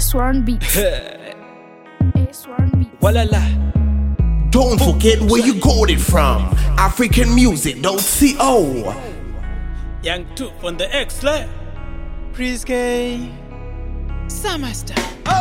A1 beat. A1 beat. Walala. Don't forget where you got it from. African music, don't see oh. Young 2 on the X layer. Priske Summerstar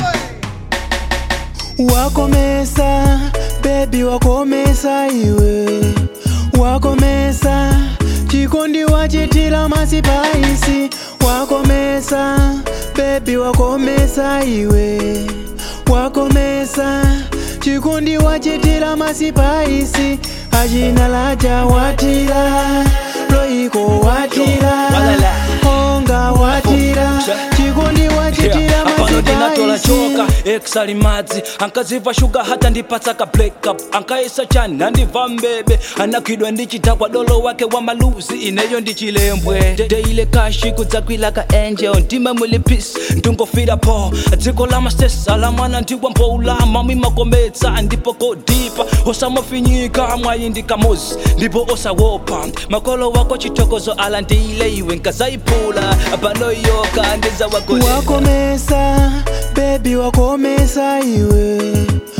Wakomesa baby wakomesa iwe Wakomesa chikondi wachitira masipaisi Wakomesa baby wakomesa iwe Wakomesa chikondi wachitira masipaisi Achina laja watira loiko watira Walala. onga watira chikondi wachitira apano ndinatola choka masipaisi ex ali madzi ankaziva shuga hata ndipatsa ka breakup ankaisa chani nandibva mbebe anakwidwa ndichidhakwa dolo wake wa maluzi ineyo ndichilembwe deile kashi kudzakwila ka angel ndime muli peace ndingofira po dziko la mastesa la mwana ndiwa mboulama mwimakometsa ndipo kodipa osamafinyika mwayi ndikamozi ndipo osawopa makolo wako chitokozo ala ndiile iwe nkazayiphula panoyoka ndizawagole wakomesa bebi wakomesa iwe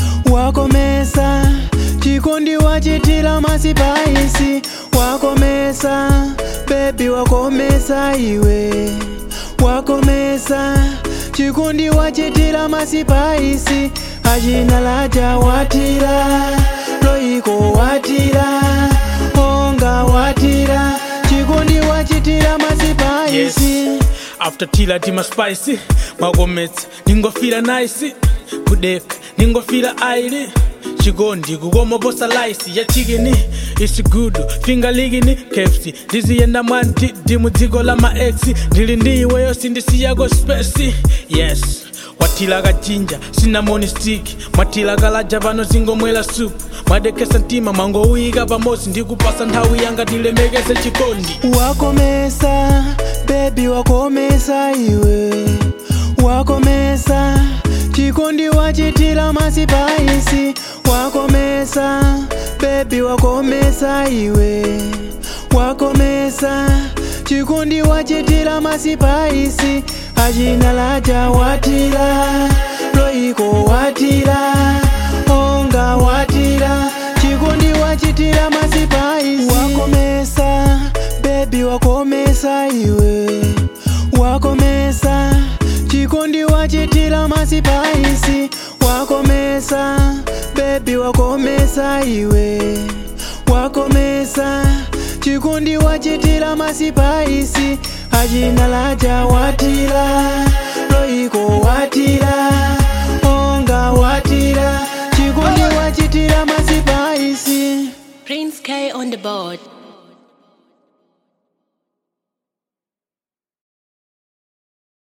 wakomesa chikondi wachitira masipaisi wakomesa bebi wakomesa iwe wakomesa chikondi wachitira masipaisi achina laja watira loiko watira onga watira chikondi wachitira masipaisi yes after tila tima spicy mwakometse ningofira nice kudeka ningofira aili chikondi kukomoposa laisi ya chikini isi good finga ligini kefsi ndiziyenda mwantidi mu dziko la maeksi ndili ndi iweyo sindisiyako spesi yes watila kachinja sinamoni stiki mwatila kalaja pano zingomwela supu mwadekesa mtima mwangouyika pamosi ndikupasa nthawi yanga tilemekeze chikondi wakomesa bebi wakomesa iwe wakomesa chikondi wachitira masipaisi wakomesa bebi wakomesa iwe wakomesa chikondi wachitira masipaisi achina laja watira loiko watira onga watira chikondi wachitira masipaisi wakomesa bebi wakomesa iwe wakomesa chikondi wachitira masipaisi wakomesa bebi wakomesa iwe wakomesa chikondi wachitira masipaisi achina laja watira loiko watira onga watira chikondi wachitira masipaisi Prince K on the board.